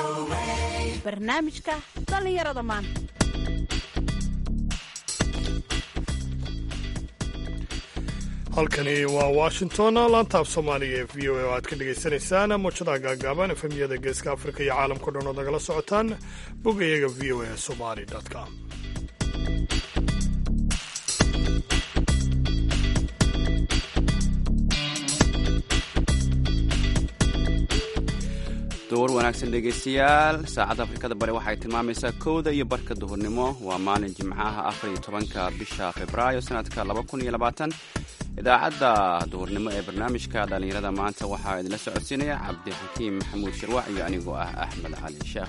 barnaamijka dhallinyarada maanta halkani waa washington laantaaf soomaaliga ee v o a oo aad ka dhagaysanaysaan muujadaha gaagaaban efemiyada geeska afrika iyo caalamkao dhan ood nagala socotaan bogayaga v o a somali com duhur wanaagsan dhegaystayaal saacadda afrikada bari waxay tilmaamaysaa kowda iyo barka duhurnimo waa maalin jimcaha afar iyo tobanka bisha februaayo sanadka laba kun iyo labaatan idaacadda duhurnimo ee barnaamijka dhallinyarada maanta waxaa idinla socodsiinaya cabdixakiim maxamuud shirwac iyo anigoo ah axmed cali sheekh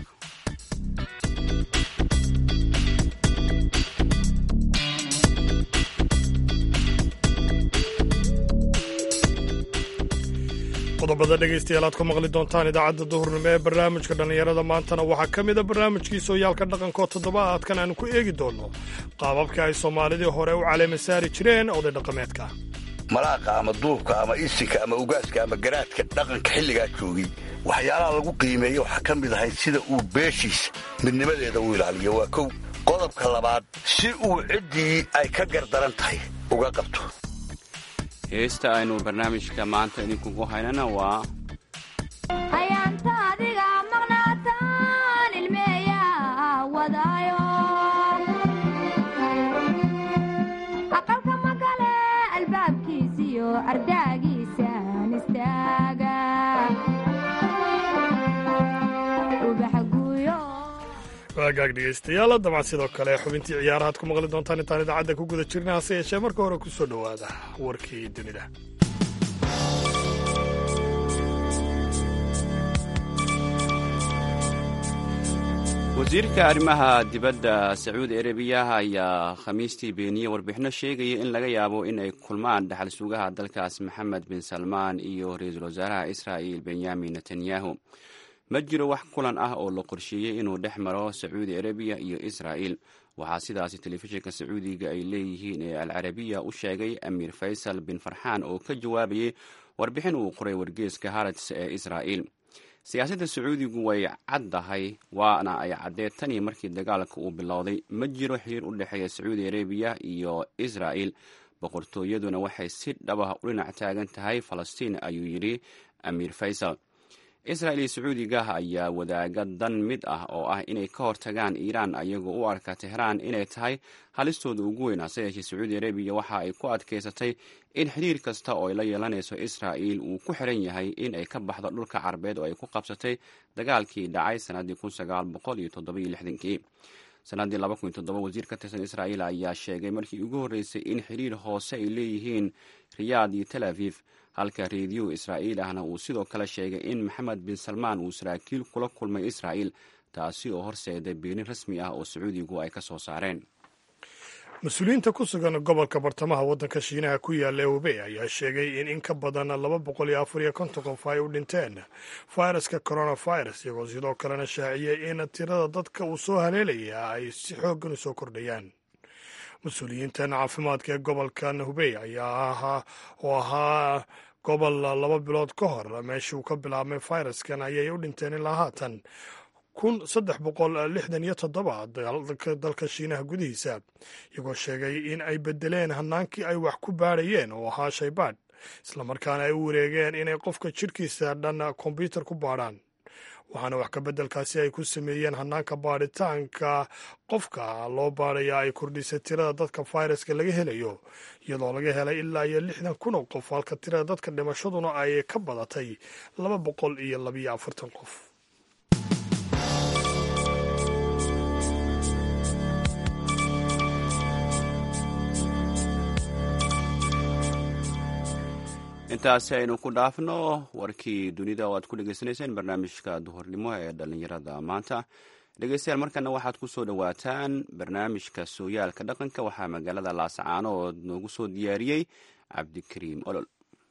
qodobada dhegaystayaal aad ku maqli doontaan idaacadda duhurnimo ee barnaamijka dhallinyarada maantana waxaa ka mid a barnaamijkii sooyaalka dhaqanko toddobaadkan aanu ku eegi doonno qaababka ay soomaalidii hore u caleema saari jireen oday dhaqameedka malaaqa ama duubka ama isinka ama ugaaska ama garaadka dhaqanka xilligaa joogay waxyaalaha lagu qiimeeya waxaa ka mid ahayd sida uu beeshiisa midnimadeeda u ilaaliyo waa kow qodobka labaad si uu ciddii ay ka gardaran tahay uga qabto heesta aynu barnaamijka maanta idinkugu haynana waa hayaanta adiga maqnaataan ilmeeya wadaayo aqalka magale albaabkiisiyo ardaagiisaan istaaga ubaxa guuyo waagaag dhegaystayaal dabcan sidoo kale xubintii ciyaarahaad ku maqli doontaan intaan idaacadda ku guda jirna hase yeeshee marka hore ku soo dhowaada warkii dunida wasiirka arrimaha dibadda sacuudi arabiya ayaa khamiistii beeniyey warbixino sheegaya in laga yaabo in ay kulmaan dhaxal sugaha dalkaas maxamed bin salmaan iyo ra-iisul wasaaraha israa'il benyamin netanyahu ma jiro wax kulan ah oo la qorsheeyey inuu dhex maro sacuudi arabiya iyo israa'il waxaa sidaasi telefishinka sacuudiga ay leeyihiin ee alcarabiya u sheegay amiir faysal bin farxaan oo ka jawaabayay warbixin uu qoray wargeeska harats ee israa'il siyaasadda sacuudigu way caddahay waana ay caddeed tanii markii dagaalka uu bilowday ma jiro xiriir u dhexeeya sacuudi arabiya iyo israa'il boqortooyaduna waxay si dhabah u dhinac taagan tahay falastiin ayuu yidhi amiir faysal israa'il iyo sacuudiga ayaa wadaaga dan mid ah oo ah inay ka hortagaan iiraan ayagoo u arka tehraan inay tahay halistooda ugu weyn hase yeeshee sacuudi arabiya waxa ay ku adkaysatay in xiriir kasta oo ay la yeelanayso israa'il uu ku xiran yahay in ay ka baxdo dhulka carabeed oo ay ku qabsatay dagaalkii dhacay sannaddii kun sagaal boqol iyo toddobiyo lixdankii sannaddii laba kun iyo toddoba wasiir ka tirsan israa'iil ayaa sheegay markii ugu horreysay in xiriir hoose ay leeyihiin riyaad iyo tel aviv halka reediyo israa'iil ahna uu sidoo kale sheegay in maxamed bin salmaan uu saraakiil kula kulmay israa'il taasi oo horseeday beenin rasmi ah oo sacuudigu ay ka soo saareen mas-uuliyiinta ku sugan gobolka bartamaha waddanka shiinaha ku yaalla ee hubey ayaa sheegay in in ka badan laba boqol iyo afar iyo konton qof ay u dhinteen fayraska coronavirus iyagoo sidoo kalena shaaciyey in tirada dadka uu soo haleelaya ay si xooggan u soo kordhayaan mas-uuliyiintan caafimaadka ee gobolkan hubey ayaa ahaa oo ahaa gobol laba bilood ka hor meeshii uu ka bilaabmay fayraskan ayay u dhinteen ilaa haatan kun saddex boqol lixdan iyo toddoba dalka shiinaha gudihiisa iyagoo sheegay in ay bedeleen hanaankii ay wax ku baadhayeen oo ahaa shaybaadh islamarkaana ay u wareegeen inay qofka jidhkiisa dhan kombyutar ku baadhaan waxaana wax ka beddelkaasi ay ku sameeyeen hanaanka baadhitaanka qofka loo baadhaya ay kordhisay tirada dadka fayraska laga helayo iyadoo laga helay ilaa iyo lixdan kun oo qof halka tirada dadka dhimashaduna ay ka badatay laba boqol iyo labiyo afartan qof intaasi aynu ku dhaafno warkii dunida oo aad ku dhegaysanayseen barnaamijka duhurnimo ee dhallinyarada maanta dhegeystayaal markana waxaad ku soo dhowaataan barnaamijka sooyaalka dhaqanka waxaa magaalada laasacaano oo noogu soo diyaariyey cabdikariim olol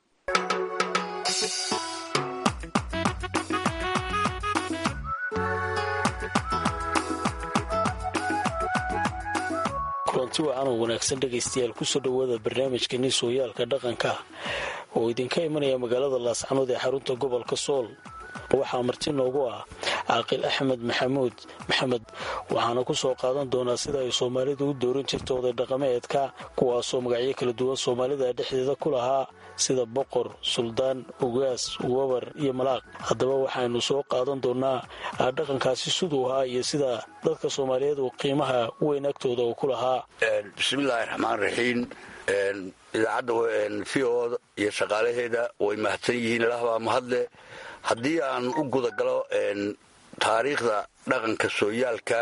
kulanti wacan oo wanaagsan dhegaystayaal kusoo dhowaada barnaamijkani sooyaalka dhaqanka oo idinka imanaya magaalada laascanood ee xarunta gobolka sool waxaa marti noogu ah caaqil axmed maxamuud maxamed waxaana ku soo qaadan doonaa sida ay soomaalidu u dooran jirta oday dhaqameedka kuwaasoo magacyo kala duwan soomaalida dhexdeeda ku lahaa sida boqor suldaan ugaas wabar iyo malaaq haddaba waxaynu soo qaadan doonaa dhaqankaasi siduu ahaa iyo sida dadka soomaaliyeed uu qiimaha weyn agtooda uu ku lahaa bismillaahi raxmaan raxiim idaacadda v o iyo shaqaalaheeda way mahadsan yihiin ilaahbaa mahadle haddii aan u gudagalo taariikhda dhaqanka sooyaalka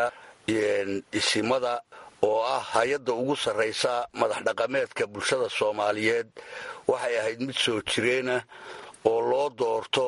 isimada oo ah hay-adda ugu sarraysa madax dhaqameedka bulshada soomaaliyeed waxay ahayd mid soo jireena oo loo doorto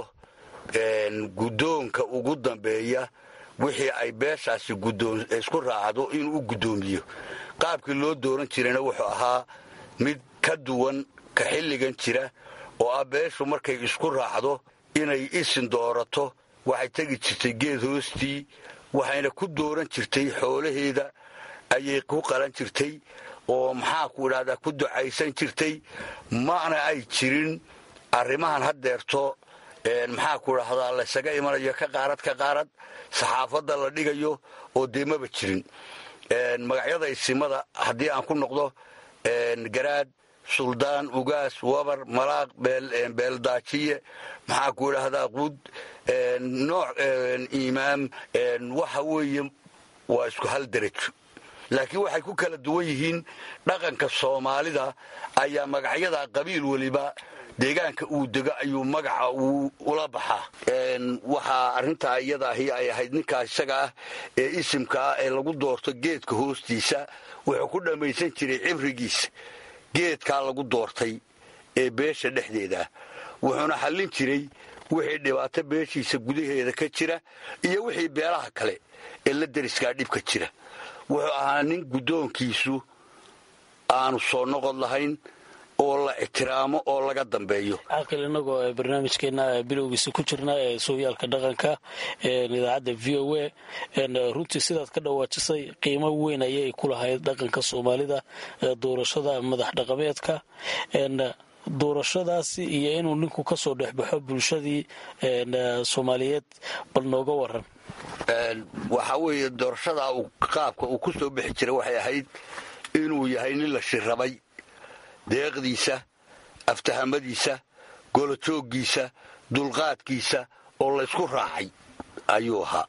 guddoonka ugu dambeeya wixii ay beeshaasi isku raacdo inuu guddoomiyo qaabkii loo dooran jirayna wuxuu ahaa mid ka duwan ka xilligan jira oo ah beeshu markay isku raacdo inay isin doorato waxay tegi jirtay geed hoostii waxayna ku dooran jirtay xoolaheeda ayay ku qalan jirtay oo maxaa ku idhahdaa ku ducaysan jirtay mana ay jirin arrimahan haddeerto maxaa ku idhahdaa laysaga imanayo ka qaarad ka qaarad saxaafadda la dhigayo oo dee maba jirin magacyada isimada haddii aan ku noqdo garaad suldaan ugaas wabar malaaq beeldaajiye maxaa ku idhaahdaa qud nooc imaam waxa weeye waa isku hal derajo laakiin waxay ku kala duwan yihiin dhaqanka soomaalida ayaa magacyada qabiil weliba deegaanka uu dego ayuu magaca uu ula baxaa waxaa arrintaa iyada ahi ay ahayd ninkaa isaga ah ee isimka ah ee lagu doorto geedka hoostiisa wuxuu ku dhammaysan jiray cibrigiisa geedkaa lagu doortay ee beesha dhexdeeda wuxuuna xallin jiray wixii dhibaato beeshiisa gudaheeda ka jira iyo wixii beelaha kale ee la deriskaa dhibka jira wuxuu ahaa nin guddoonkiisu aanu soo noqod lahayn oo la ixtiraamo oo laga dambeeyo caaqil inagoo barnaamijkeena bilowgiisa ku jirna ee sooyaalka dhaqanka idaacadda v o a runtii sidaad ka dhawaajisay qiimo weyn ayay ku lahayd dhaqanka soomaalida doorashada madax dhaqameedka doorashadaasi iyo inuu ninku ka soo dhexbaxo bulshadii soomaaliyeed bal nooga waran waxaa weeye doorashadaa qaabka uu ku soo bixi jiray waxay ahayd inuu yahay nin la shirabay deeqdiisa aftahamadiisa golojooggiisa dulqaadkiisa oo laysku raacay ayuu ahaa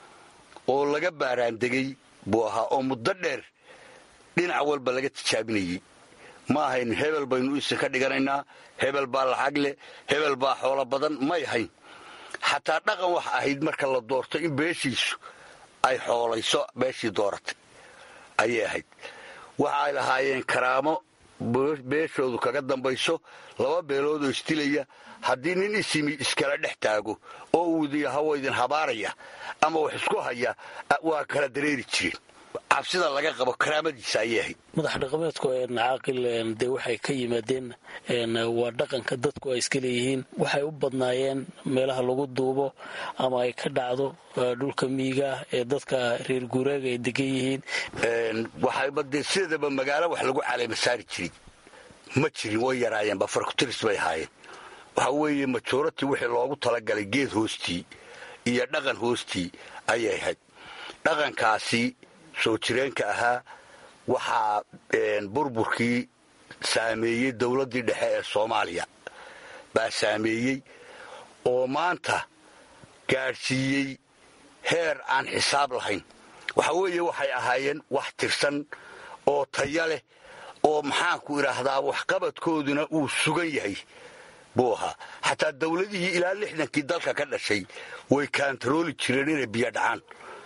oo laga baaraandegey buu ahaa oo muddo dheer dhinac walba laga tijaabinayey ma ahayn hebel baynu isin ka dhiganaynaa hebel baa lacag leh hebel baa xoolo badan may ahayn xataa dhaqan wax ahayd marka la doorto in beeshiisu ay xoolayso beeshii dooratay ayay ahayd waxa ay lahaayeen karaamo beeshoodu kaga dambayso laba beeloodoo isdilaya haddii nin isimi iskala dhex taago oo uudiya hawa idin habaaraya ama wax isku haya waa kala dareeri jireen cabsida laga qabo karaamadiisa ayay ahayd madax dhaqameedku caaqil dee waxay ka yimaadeen waa dhaqanka dadku ay iska leeyihiin waxay u badnaayeen meelaha lagu duubo ama ay ka dhacdo dhulka miiga ee dadka reer guuraaga ay degan yihiin waxayba dee sideedaba magaalo wax lagu caleema saari jiray ma jirin way yaraayeenba farkutiris bay ahaayeen waxaa weeye majorati wixii loogu talagalay geed hoostii iyo dhaqan hoostii ayay ahayd dhaqankaasi soo jireenka ahaa waxaa burburkii saameeyey dowladdii dhexe ee soomaaliya baa saameeyey oo maanta gaadhsiiyey heer aan xisaab lahayn waxa weeye waxay ahaayeen wax tirsan oo taya leh oo maxaanku idhaahdaa waxqabadkooduna uu sugan yahay buu ahaa xataa dowladihii ilaa lixdankii dalka ka dhashay way kaantarooli jireen inay biyo dhacaan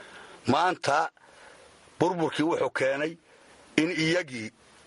maanta burburkii wuxuu keenay in iyagii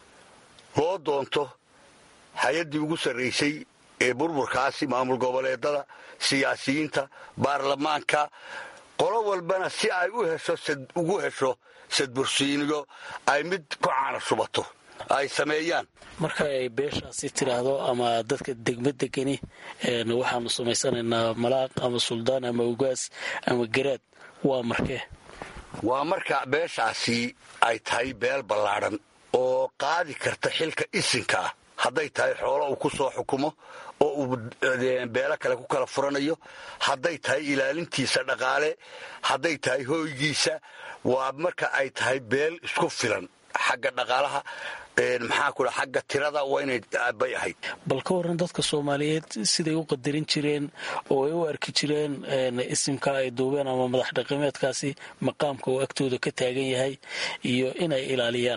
loo doonto hay-addii ugu sarraysay ee burburkaasi maamul goboleedada siyaasiyiinta baarlamaanka qolo walbana si ay u hesho ugu hesho sadbursiiniyo ay mid ku caana shubato ay sameeyaan marka ay beeshaasi tidhaahdo ama dadka degma degani waxaanu samaysanaynaa malaaq ama suldaan ama ugaas ama garaad waa markee waa marka beeshaasi ay tahay beel ballaadhan oo qaadi karta xilka isinka ah hadday tahay xoolo uu ku soo xukumo oo uu beelo kale ku kala furanayo hadday tahay ilaalintiisa dhaqaale hadday tahay hooygiisa waa marka ay tahay beel isku filan xagga dhaqaalaha maxaa ku dhaa xagga tirada waa inay bay ahayd bal ka waran dadka soomaaliyeed siday u qadarin jireen oo ay u arki jireen isimka ay duubeen ama madax dhaqameedkaasi maqaamka uu agtooda ka taagan yahay iyo inay ilaaliyaan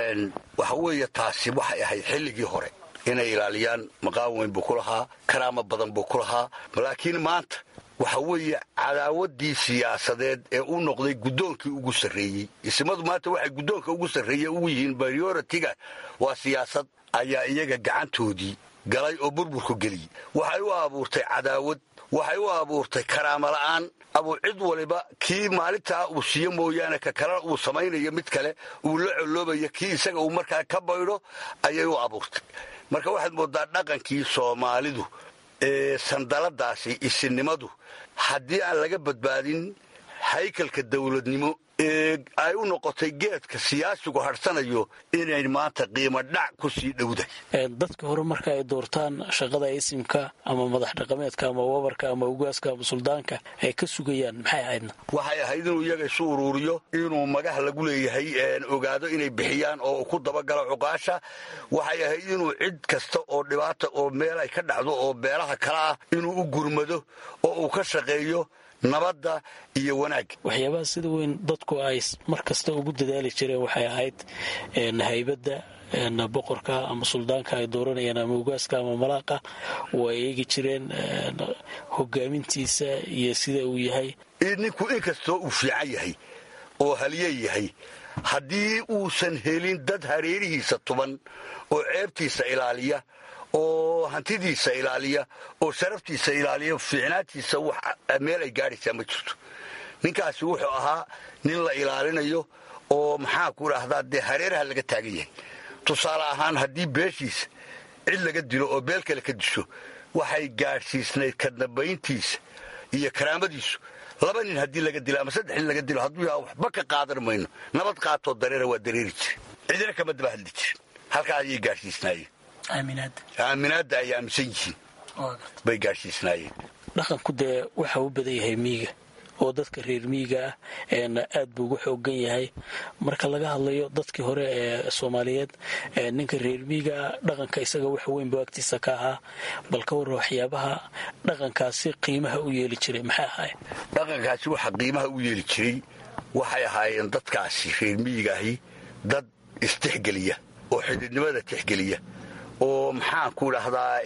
waxa weeye taasi waxay ahayd xilligii hore inay ilaaliyaan maqaam weyn buu ku lahaa karaamo badan buu ku lahaa laakiin maanta waxa weeye cadaawadii siyaasadeed ee u noqday guddoonkii ugu sarreeyey ismadu maanta waxay guddoonka ugu sarreeye ugu yihiin prioritiga waa siyaasad ayaa iyaga gacantoodii galay oo burburku geliyey waxay u abuurtay cadaawad waxay u abuurtay karaamo la'aan abuu cid waliba kii maalintaa uu siiyo mooyaane ka kalena uu samaynayo mid kale uu la coloobayo kii isaga uu markaa ka baydho ayay u abuurtay marka waxaad moodaa dhaqankii soomaalidu ee sandaladaasi isinimadu haddii aan laga badbaadin haykalka dawladnimo ee ay u noqotay geedka siyaasigu hadhsanayo inay maanta qiimo dhac ku sii dhowdahay dadka hore marka ay doortaan shaqada isimka ama madax dhaqameedka ama wabarka ama ugaaska ama suldaanka ay ka sugayaan maxay ahaydna waxay ahayd inuu iyaga isu uruuriyo inuu magaha lagu leeyahay ogaado inay bixiyaan oo ku dabagalo cuqaasha waxay ahayd inuu cid kasta oo dhibaata oo meel ay ka dhacdo oo beelaha kale ah inuu u gurmado oo uu ka shaqeeyo nabadda iyo wanaagga waxyaabaha sida weyn dadku ay mar kasta ugu dadaali jireen waxay ahayd haybadda boqorka ama suldaanka ay dooranayaan ama ugaaska ama malaaqa oo ay eegi jireen hogaamintiisa iyo sida uu yahay ninku inkastoo uu fiican yahay oo halye yahay haddii uusan helin dad hareerihiisa tuban oo ceebtiisa ilaaliya oo hantidiisa ilaaliya oo sharaftiisa ilaaliya fiicnaantiisa meel ay gaadhaysaa ma jirto ninkaasi wuxuu ahaa nin la ilaalinayo oo maxaa ku dhahdaa dee hareeraha laga taagan yahay tusaale ahaan haddii beeshiisa cid laga dilo oo beel kale ka disho waxay gaadhsiisnayd ka dambayntiisa iyo karaamadiisu laba nin haddii laga dilo ama saddex nin laga dilo hadduu yaha waxba ka qaadan mayno nabad qaatoo dareera waa dareeri jire cidina kama daba hadli jirin halkaa ayay gaadhsiisnaayeen aaminaadda ay aaminsan yihiin bay gaadhsiisnaayeen dhaqanku dee waxa u badan yahay miiga oo dadka reer miiga ah aad buu ugu xoogan yahay marka laga hadlayo dadkii hore ee soomaaliyeed ninka reer miiga ah dhaqanka isaga wax weyn buu agtiisa ka ahaa bal ka warra waxyaabaha dhaqankaasi qiimaha u yeeli jiray maxay ahaayeen dhaqankaasi waxa qiimaha u yeeli jiray waxay ahaayeen dadkaasi reer miigaahi dad istixgeliya oo xididnimada tixgeliya oo maxaan ku dhahdaa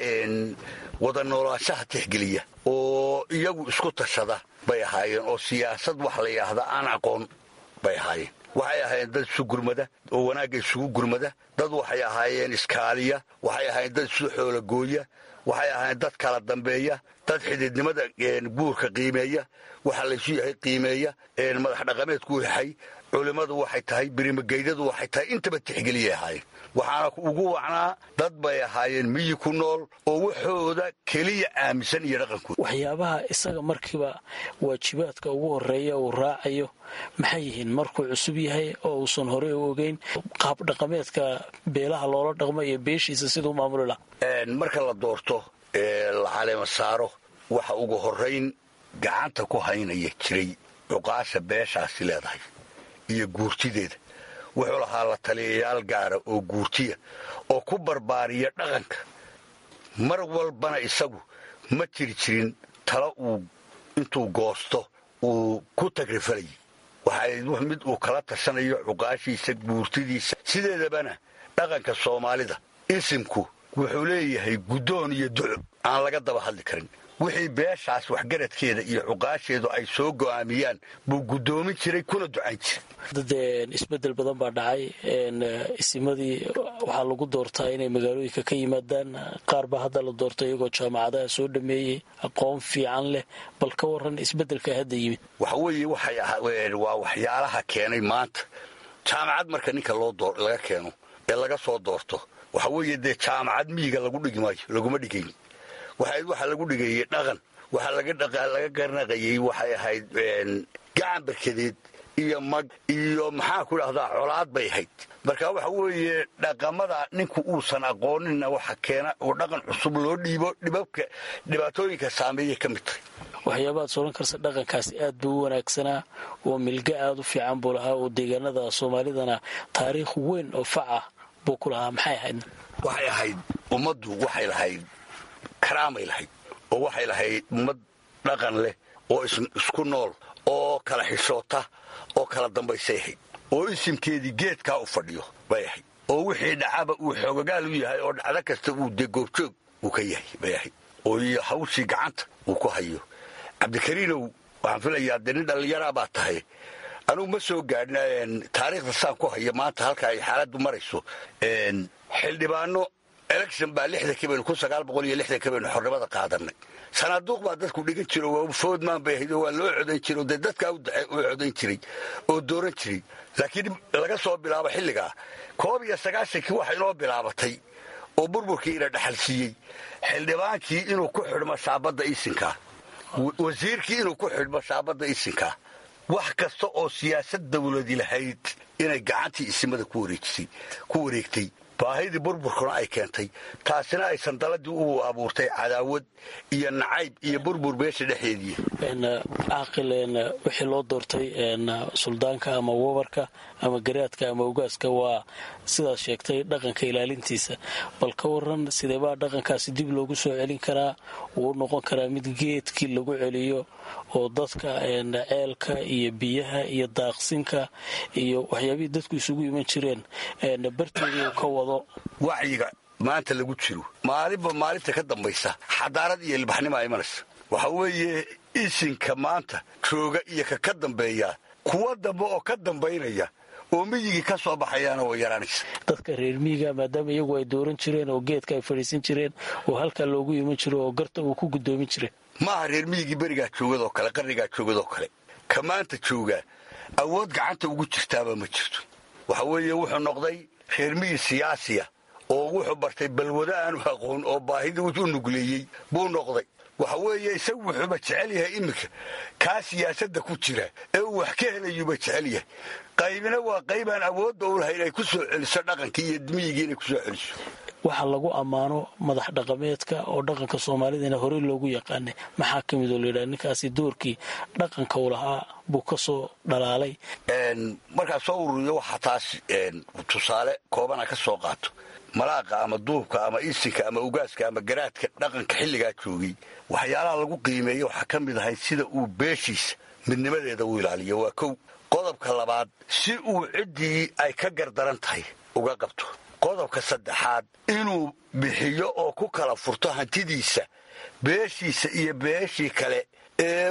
wada noolaanshaha tixgeliya oo iyagu isku tashada bay ahaayeen oo siyaasad wax la yidhaahda aan aqoon bay ahaayeen waxay ahaayeen dad isu gurmada oo wanaagga isugu gurmada dad waxay ahaayeen iskaaliya waxay ahaayeen dad isu xoolagooya waxay ahaayeen dad kala dambeeya dad xididnimada guurka qiimeeya waxa laysu yahay qiimeeya madax dhaqameedku yahay culimmadu waxay tahay birimageydadu waxay tahay intaba tixgeliyay ahaayeen waxaana ugu wacnaa dad bay ahaayeen miyi ku nool oo waxooda keliya aaminsan iyo dhaqankooda waxyaabaha isaga markiiba waajibaadka ugu horeeya uu raacayo maxay yihiin markuu cusub yahay oo uusan horey u ogeyn qaab dhaqameedka beelaha loola dhaqmo iyo beeshiisa siduu maamuli lahaa marka la doorto ee la caleema saaro waxa ugu horayn gacanta ku haynaya jiray cuqaasha beeshaasi leedahay iyo guurtideeda wuxuu lahaa la taliyayaal gaara oo guurtiya oo ku barbaariya dhaqanka mar walbana isagu ma jiri jirin talo uu intuu goosto uu ku tagrifalayay waxaa mid uu kala tashanayo cuqaashiisa guurtidiisa sideedabana dhaqanka soomaalida isimku wuxuu leeyahay guddoon iyo duco aan laga daba hadli karin wixii beeshaas waxgaradkeeda iyo cuqaasheedu ay soo go'aamiyaan buu guddoomin jiray kuna ducayn jiray dee isbedel badan baa dhacay isimadii waxaa lagu doortaa inay magaalooyinka ka yimaadaan qaar baa hadda la doorta iyagoo jaamacadaha soo dhameeyey aqoon fiican leh bal ka waran isbedelka hadda yimid waxa weeye waxay waa waxyaalaha keenay maanta jaamacad marka ninka loo laga keeno ee laga soo doorto waxa weeye dee jaamacad miyiga lagu dhigi maayo laguma dhigayn waxayd waxa lagu dhigayey dhaqan waxa laga garnaqayey waxay ahayd gacan barkadeed iyo mag iyo maxaan ku dhahdaa colaad bay ahayd marka waxa weeye dhaqamada ninku uusan aqooninna waxa keena oo dhaqan cusub loo dhiibo dhibabka dhibaatooyinka saameeyay ka mid tahay waxyaabaad sooran karsa dhaqankaasi aad buu u wanaagsanaa oo milga aad u fiican buu lahaa oo deegaanada soomaalidana taariikh weyn oo fac ah buu ku lahaa maxay ahayd waxay ahayd ummaddu waxay lahayd karaamay lahayd oo waxay lahayd ummad dhaqan leh oo isku nool oo kala xishoota oo kala dambaysay ahayd oo isimkeedii geedkaa u fadhiyo bay ahayd oo wixii dhacaba uu xoogagaal u yahay oo dhacdo kasta uu dee goobjoog uu ka yahay bay ahayd oo iyo hawshii gacanta uu ku hayo cabdikariinow waxaan filayaa dee nin dhallinyaraa baa tahay anugu ma soo gaadhin taariikhda saan ku hayo maanta halka ay xaaladdu marayso xildhibaano election baa lixdankii baynu kun sagaal boqol iyo lixdankii baynu xornimada qaadanay sanaaduuq baa dadku dhigan jiro waa foodmaan bay ahayd oo waa loo codayn jiray oo dee dadkaa u codayn jiray oo dooran jiray laakiin laga soo bilaabo xilligaa koob iyo sagaashankii waxa inoo bilaabatay oo burburkii ina dhaxal siiyey xildhibaankii inuu ku xidhmo shaabadda isinkaa wasiirkii inuu ku xidhmo shaabadda isinkaa wax kasta oo siyaasad dawladi lahayd inay gacantii isimada ku wareegtay baahidii burburkuna ay keentay taasina ay sandaladii u abuurtay cadaawad iyo nacayb iyo burbur beesha dhexeedii caaqil wixii loo doortay suldaanka ama wabarka ama garaadka ama ugaaska waa sidaad sheegtay dhaqanka ilaalintiisa bal ka waran sideebaa dhaqankaasi dib loogu soo celin karaa wuu noqon karaa mid geedkii lagu celiyo oo dadka ceelka iyo biyaha iyo daaqsinka iyo waxyaabihii dadku isugu iman jireen barteedii uu ka wado wacyiga maanta lagu jiro maalinba maalinta ka dambaysa xadaarad iyo ilbaxnimaa imanaysa waxa weeye isinka maanta jooga iyo ka ka dambeeya kuwa dambe oo ka dambaynaya oo miyigii ka soo baxayaana way yaraanaysa dadka reer miyiga maadaama iyagu ay dooran jireen oo geedka ay fadhiisan jireen oo halkaa loogu iman jiro oo garta uu ku guddoomin jiray maaha reer miyigii berigaa joogadoo kale qarnigaa joogadoo kale ka maanta joogaa awood gacanta ugu jirtaaba ma jirto waxa weeye wuxuu noqday reer miyi siyaasiya oo wuxuu bartay balwado aanu aqoon oo baahidii u nugleeyey buu noqday waxa weeye isagu wuxuuba jecel yahay iminka kaa siyaasadda ku jira ee uu wax ka helayuuba jecel yahay qaybina waa qaybaan awoodda u lahay inay ku soo celiso dhaqankii iyo miyigii inay ku soo celiso waxaa lagu ammaano madax dhaqameedka oo dhaqanka soomaalidana horey loogu yaqaanay maxaa ka mid oo layidhaha ninkaasi doorkii dhaqanka u lahaa buu ka soo dhalaalay markaa soo ururiyo waxaa taas tusaale koobana ka soo qaato malaaqa ama duubka ama isinka ama ugaaska ama garaadka dhaqanka xilligaa joogay waxyaalaha lagu qiimeeya waxaa ka mid ahay sida uu beeshiisa midnimadeeda u ilaaliyo waa kow qodobka labaad si uu ciddii ay ka gardaran tahay uga qabto qodobka saddexaad inuu bixiyo oo ku kala furto hantidiisa beeshiisa iyo beeshii kale ee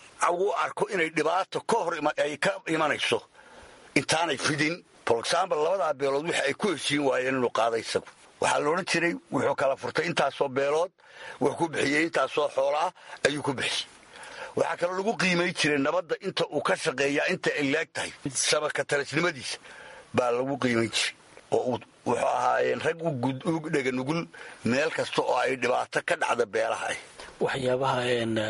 uu arko inay dhibaato ka hor ay ka imanayso intaanay fidin for example labadaa beelood wixi ay ku heshiin waayeen inuu qaada isagu waxaa la odhan jiray wuxuu kala furtay intaasoo beelood wuxuu ku bixiyey intaasoo xoolaah ayuu ku bixiyey waxaa kaloo lagu qiimayn jiray nabadda inta uu ka shaqeeyaa inta ay laag tahay shabaka talisnimadiisa baa lagu qiimayn jiray oo wuxuu ahaayeen rag u dhega nugul meel kasta oo ay dhibaato ka dhacda beelaha ah waxyaabaha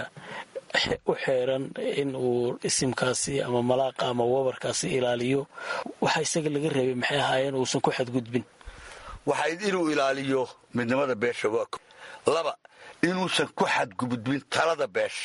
u xeeran in uu isimkaasi ama malaaqa ama wabarkaasi ilaaliyo waxa isaga laga reebay maxay ahaayeen uusan ku xadgudbin waxayd inuu ilaaliyo midnimada beesha waa laba inuusan ku xadgudbin talada beesha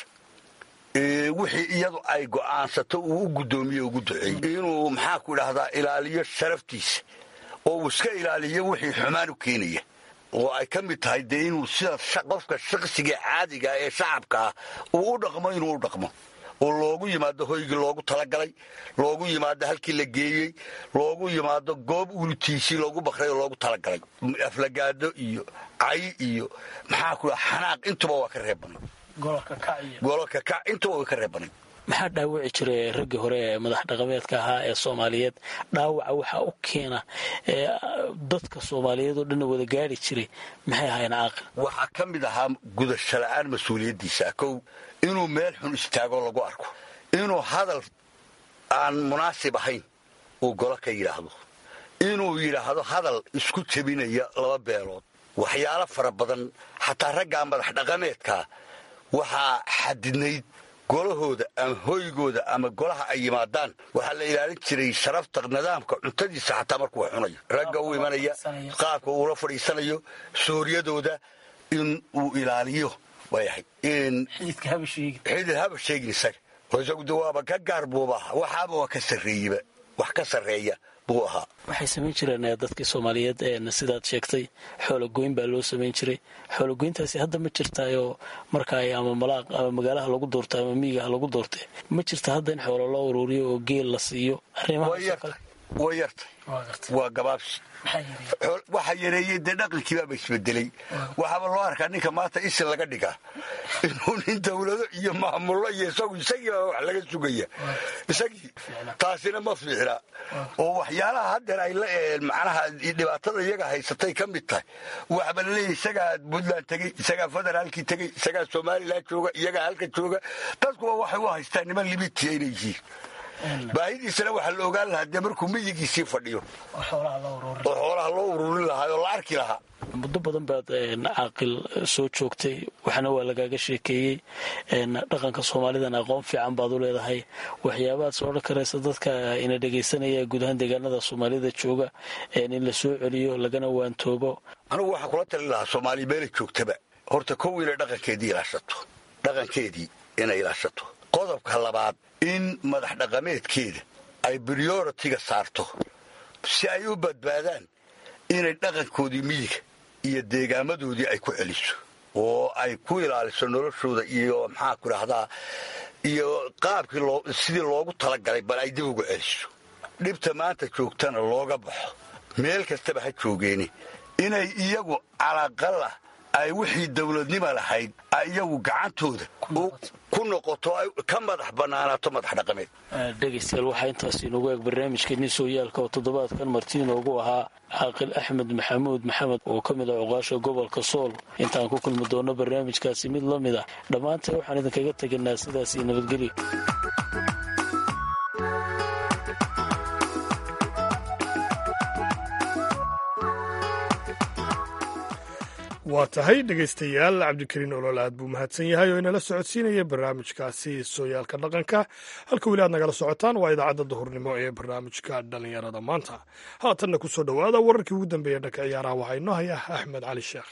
wixii iyadu ay go'aansato uu u guddoomiye ugu duceeyey inuu maxaa ku idhaahdaa ilaaliyo sharaftiisa oo uu iska ilaaliyo wixii xumaan u keenaya oo ay ka mid tahay dee inuu sida qofka shaqsiga caadiga ee shacabka ah uu u dhaqmo inuu u dhaqmo oo loogu yimaado hoygii loogu talagalay loogu yimaado halkii la geeyey loogu yimaado goob ulutiisii loogu bakray oo loogu talagalay aflagaado iyo cay iyo maxaa ku xanaaq intuba waa ka reebanay gololka kac intuba way ka reebanay maxaa dhaawici jiray raggii hore ee madax dhaqameedka ahaa ee soomaaliyeed dhaawaca waxaa u keena dadka soomaaliyeed oo dhanna wada gaari jiray maxay ahaayeen caaqil waxaa ka mid ahaa gudasho la'aan mas-uuliyaddiisa kow inuu meel xun istaago lagu arko inuu hadal aan munaasib ahayn uu golo ka yidhaahdo inuu yidhaahdo hadal isku jebinaya laba beelood waxyaalo fara badan xataa raggaa madax dhaqameedkaa waxaa xadidnayd golahooda ama hoygooda ama golaha ay yimaadaan waxaa la ilaalin jiray sharafta nidaamka cuntadiisa xataa markuu wax cunayo ragga uu imanaya qaabka uula fadhiisanayo suuryadooda in uu ilaaliyo way ahayd xidid haba sheegin isaga oo isagu de waaba ka gaar buuba ahaa waxaaba waa ka sarreeyeba wax ka sarreeya buu ahaa waxay samayn jireen dadkii soomaaliyeed sidaad sheegtay xoolagoyn baa loo samayn jiray xoolagoyntaasi hadda ma jirtaayoo marka ay ama malaaq ama magaalaha lagu doorta ama miyigaha lagu doortay ma jirta hadda in xoolo loo uruuriyo oo geel la siiyo way yartay waa gabaabsi waxaa yareeyey dee dhaqankiibaaba isbedelay waxaaba loo arkaa ninka maanta isin laga dhigaa inuu nin dawlado iyo maamullo iyo isagu isagiiba wax laga sugaya isagii taasina ma fiicna oo waxyaalaha haddeer ay la macnaha dhibaatada iyaga haysatay ka mid tahay waxba laleeyahy isagaa puntland tegey isagaa federaalkii tegey isagaa somalilan jooga iyagaa halka jooga dadkuwa waxay u haystaan niman libitiya inay yihiin baahidiisana waxaa la ogaan lahaa dee markuu miyigiisii fadhiyo oo xoolaha loo ururin lahaa oo la arki lahaa muddo badan baad caaqil soo joogtay waxna waa lagaaga sheekeeyey dhaqanka soomaalidana aqoon fiican baad u leedahay waxyaabaad soo odhan karaysa dadka ina dhegaysanaya guud ahaan deegaanada soomaalida jooga in la soo celiyo lagana waantoobo anugu waxaan kula talin lahaa soomaaliya meelay joogtaba horta kow inay dhaqankeedii ilaashato dhaqankeedii inay ilaashato qodobka labaad in madax dhaqameedkeeda ay brioritiga saarto si ay u badbaadaan inay dhaqankoodii miyiga iyo deegaamadoodii ay ku celiso oo ay ku ilaaliso noloshooda iyo maxaa ku dhahdaa iyo qaabkii sidii loogu talagalay bal ay dib ugu celiso dhibta maanta joogtana looga baxo meel kastaba ha joogeeni inay iyagu calaqalah ay wixii dowladnima lahayd ay iyagu gacantooda ku noqoto ay ka madax bannaanaato madax dhaqameed dhegaystayaal waxaa intaas inoogu eeg barnaamijkeennii sooyaalka oo toddobaadkan marti inoogu ahaa caaqil axmed maxamuud maxamed oo ka mid ah cuqaasha gobolka sool intaan ku kulmi doonno barnaamijkaasi mid la mid ah dhammaanteen waxaan idinkaga teganaa sidaasii nabadgelyo waa tahay dhegaystayaal cabdikariin olol aad buu mahadsan yahay oo inala socodsiinaya barnaamijkaasi sooyaalka dhaqanka halka weli aad nagala socotaan waa idaacadda duhurnimo ee barnaamijka dhallinyarada maanta haatanna ku soo dhowaada wararkii ugu dambeeya dhanka ciyaaraha waxaa inoo haya axmed cali sheekh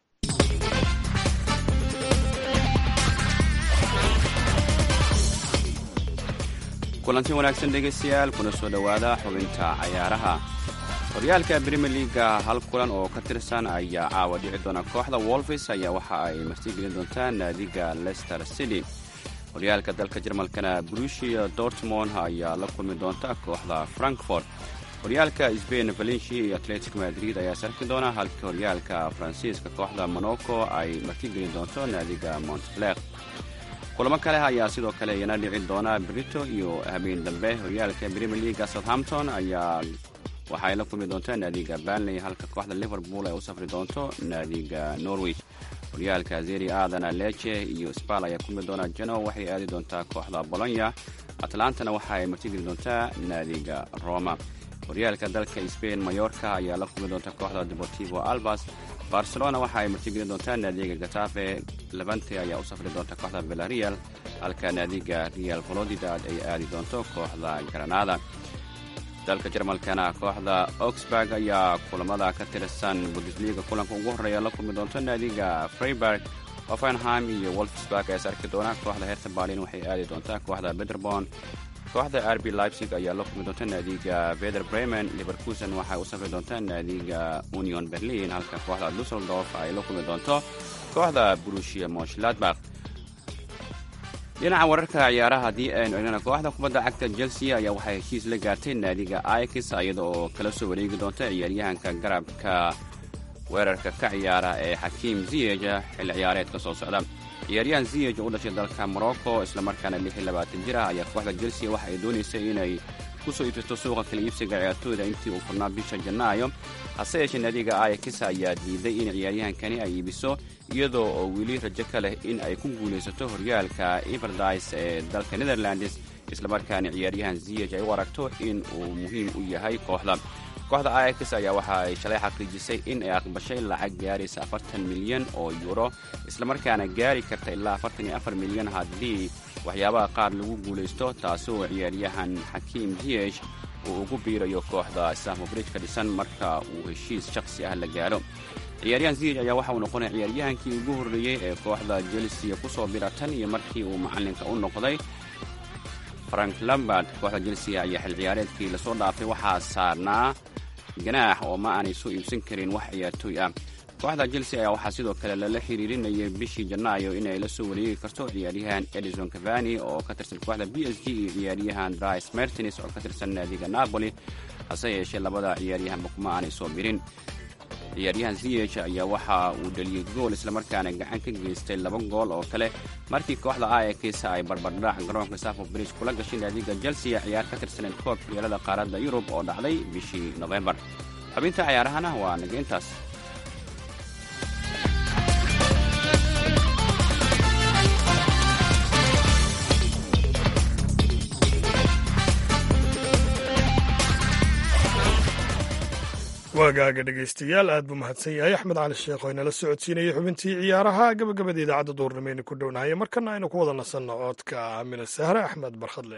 kulanti wanaagsan dhegaystayaal kuna soo dhowaada xubinta cayaaraha horyaalka brimier liaga hal kulan oo ka tirsan ayaa caawa dhici doona kooxda wolfis ayaa waxa ay martigelin doontaa naadiga lester city horyaalka dalka jarmalkana brushia dortmond ayaa la kulmi doonta kooxda frankfort horyaalka sbain valencia iyo atletic madrid ayaa sarki doona halka horyaalka faransiiska kooxda monaco ay martigelin doonto naadiga montbler kulamo kale ayaa sidoo kale iyana dhici doona brito iyo habeen dambe horyaalka brimier liaga southampton ayaa waxaay la kulmi doontaa naadiga banley halka kooxda liverpool ay u safri doonto naadiga norwich horyaalka zeri aadana leche iyo spal ayaa kulmi doona jeno waxay aadi doontaa kooxda bolonya atlantana waxa ay martigeli doontaa naadiga roma horyaalka dalka sbain mayorka ayaa la kulmi doonta kooxda deportivo albas barcelona waxa ay martigeli doontaa naadiga gatafe levante ayaa u safri doonta kooxda villarreal halka naadiga real volodidad ay aadi doonto kooxda granada dalka jarmalkana kooxda oxburg ayaa kulamada ka tirsan bundesliga kulanka ugu horreeya la kulmi doonto naadiga freiburg offenheim iyo wolfsburg ayaa sarki doona kooxda herta berlin waxay aadi doontaa kooxda bederbon kooxda rb leipzig ayaa la kulmi doonta naadiga veder bremen liverkusen waxay u safri doontaa naadiga union berlin halka kooxda dusseldorf ay la kulmi doonto kooxda brushia monshladbach dhinaca wararka ciyaaraha haddii aynu egnana kooxda kubadda cagta chelsea ayaa waxay heshiis la gaartay naadiga ix iyada oo kala soo wareegi doonta ciyaaryahanka garabka weerarka ka ciyaara ee xakiim ziyeja xilli ciyaareedka soo socda ciyaaryahan ziyej oo u dhashay dalka morocco islamarkaana jir ah ayaa kooxda chelsea waxa ay doonaysay inay ku soo iibsato suuqa kala iibsiga ciyaartooyda intii uu furnaa bisha janaayo hase yeeshee naadiga ix ayaa diiday in ciyaaryahankani ay iibiso iyadoo oo weli rajo ka leh in ay ku guulaysato horyaalka everdis ee dalka netherlands islamarkaana ciyaaryahan ziyej ay u aragto in uu muhiim u yahay kooxda kooxda ayax ayaa waxa ay shalay xaqiijisay in ay aqbashay lacag gaaraysa afartan milyan oo yuuro islamarkaana gaari karta ilaa afartan iyo afar milyan haddii waxyaabaha qaar lagu guulaysto taasi oo ciyaaryahan xakiim jiyesh uu ugu biirayo kooxda islaamo bridge ka dhisan marka uu heshiis shakhsi ah la gaaro ciyaaryahan ziyej ayaa waxa uu noqonaya ciyaaryahankii ugu horreeyey ee kooxda chelsea ku soo bira tan iyo markii uu macallinka u noqday frank lambard kooxda chelsea ayaa xil ciyaareedkii lasoo dhaafay waxaa saarnaa ganaax oo ma aanay soo iibsan karin wax ciyaartooy ah kooxda chelsea ayaa waxaa sidoo kale lala xiriirinayay bishii janaayo inay la soo wareegi karto ciyaaryahan edison cavani oo ka tirsan kooxda b s g iyo ciyaaryahan dris mertins oo ka tirsan naadiga napoli hase yeeshee labada ciyaaryahanba kuma aanay soo birin ciyaaryahan ziyech ayaa waxa uu dheliyey gool islamarkaana gacan ka geystay laba gool oo kale markii kooxda ayax ay barbardhac garoonka safo bridge kula gashay naadiga chelsea ciyaar ka tirsaneed koobka yeelada qaaradda yurub oo dhacday bishii nofembar xubinta ciyaarahana waa naga intaas waagaaga dhegaystayaal aad buu mahadsan yahay axmed cali sheekh oo inala socodsiinayay xubintii ciyaaraha gabagabada idaacadda duurnimeyna ku dhownahay markana aynu ku wada nasanno codka amina sahre axmed barkhadle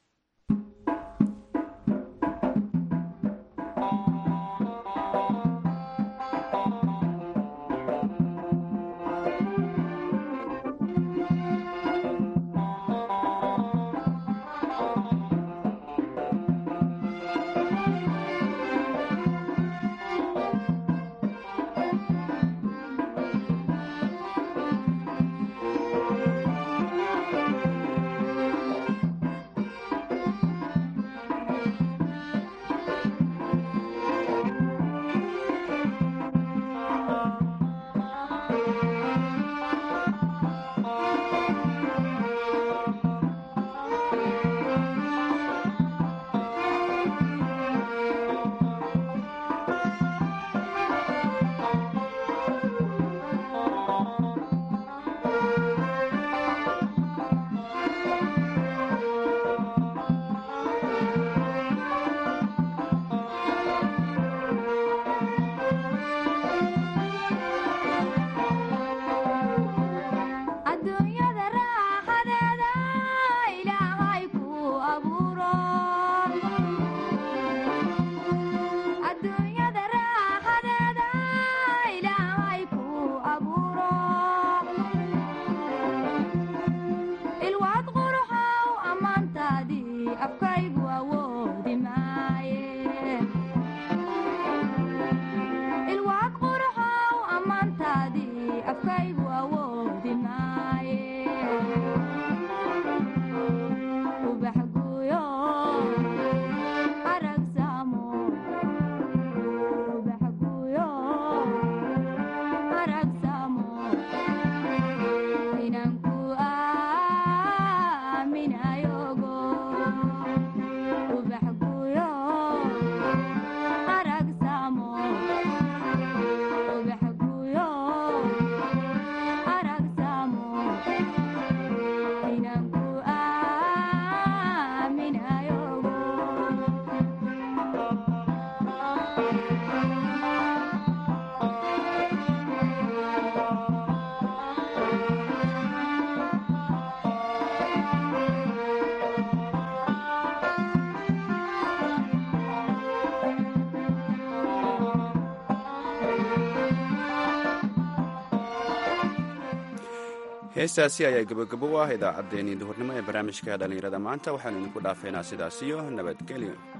adduunyada raaxadeeda ilaahay ku abuuro adduunyada raaxadeeda ilaahay ku abuuro ilwaad quruxow ammaantaadii afkaygu awoodi maaye ilwaad quruxow ammaantaadii afkaygu awoodi maaye ubax guuyo arag saamo ubax guuyo arag saamo inanku aaminayogo ubax guuyo arag saamo ubax guuyo arag saamo inanku aaminayogo heestaasi ayaa gabogabo u ah idaacaddeenii duhurnimo ee barnaamijka dhallinyarada maanta waxaanu idinku dhaafeynaa sidaas iyo nabadgelyo